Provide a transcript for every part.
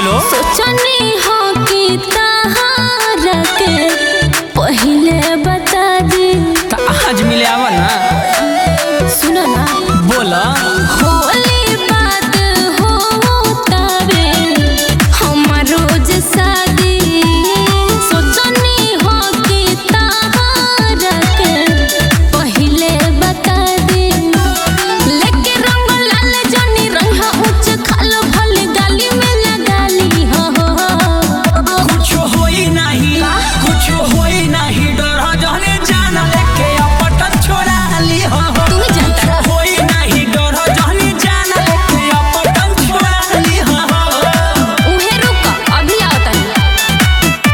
Hello सोचनी हो कि तहारा के पहिले बता दी त आज मिले आवा ना सुनो ना बोला होली बात हो तबे हमार रोज शादी सोचनी हो कि तहारा के पहिले बता दी लेके रंग लाल जनी रंग उच्च खालो भल गाली में लगाली हो कुछ होई नहीं कुछ होई नहीं डर जाने जान लेके अपटन छोड़ा ली हो तू ही जानता कुछ होई नहीं डर जाने जान लेके अपटन छोड़ा ली हो उहे रुक अभी आओ तनी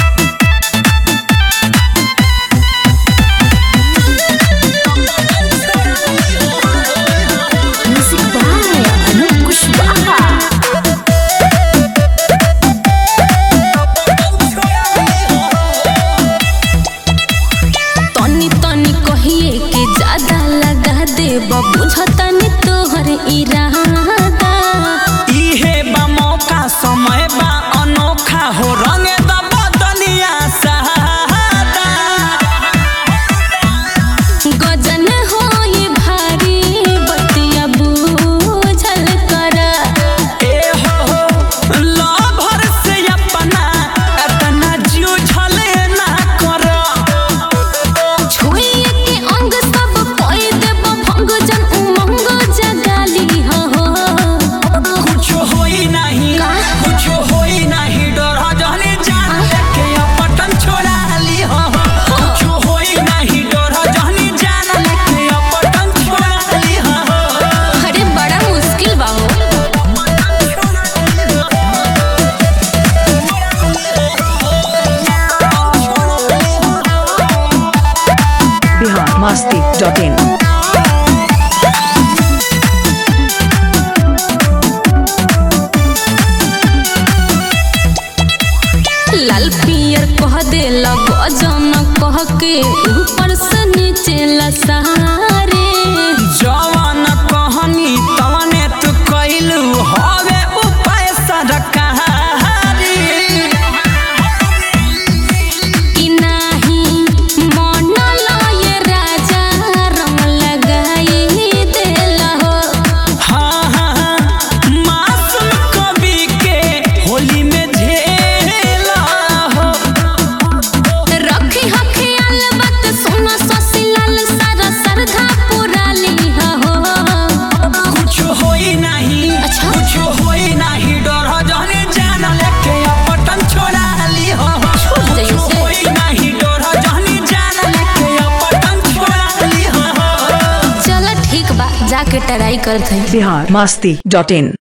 म्यूजिक बाय अनूप कुशवाहा तनी तनी कहिए के ज्यादा लगा दे बुझतनी तोहर इरादा इहे बा मौका समय बा अनोखा हो रंगे दबा दुनिया सहादा गजन होई भारी बतिया बूझल कर ए हो हो लभर से अपना अपना जीव झले ना कर छुइए के अंग सब कोई देव भंग जन उमंग जगाली हो कुछ होई नहीं का? कुछ होई नहीं डर जाने जान लेके अपटन छोड़ा ली हो कुछ होई नहीं डर जाने जान लेके अपटन छोड़ा ली हो अरे बड़ा मुश्किल बा हो biharmasti.in लाल पियर कह दे गजन कह के ऊपर से नीचे लसारे जवान कहनी तवने तू कइलू हवे उपाय सरकारी कि नाही मन लय राजा रंग लगाई देला हो हाँ हाँ हाँ मासूम कवि के होली में झेला हो रखी ह ख्याल बात सुन ससीलाल सारा सरधा पुराली हो कुछ होई नहीं अच्छा। कुछ होई नहीं डर जाने जान लेके अपटन छोड़ा ली हो छूट जाइए कुछ से। होई नहीं डर जाने जान लेके अपटन छोड़ा ली हो चल ठीक बा जाके ट्राई करते biharmasti.in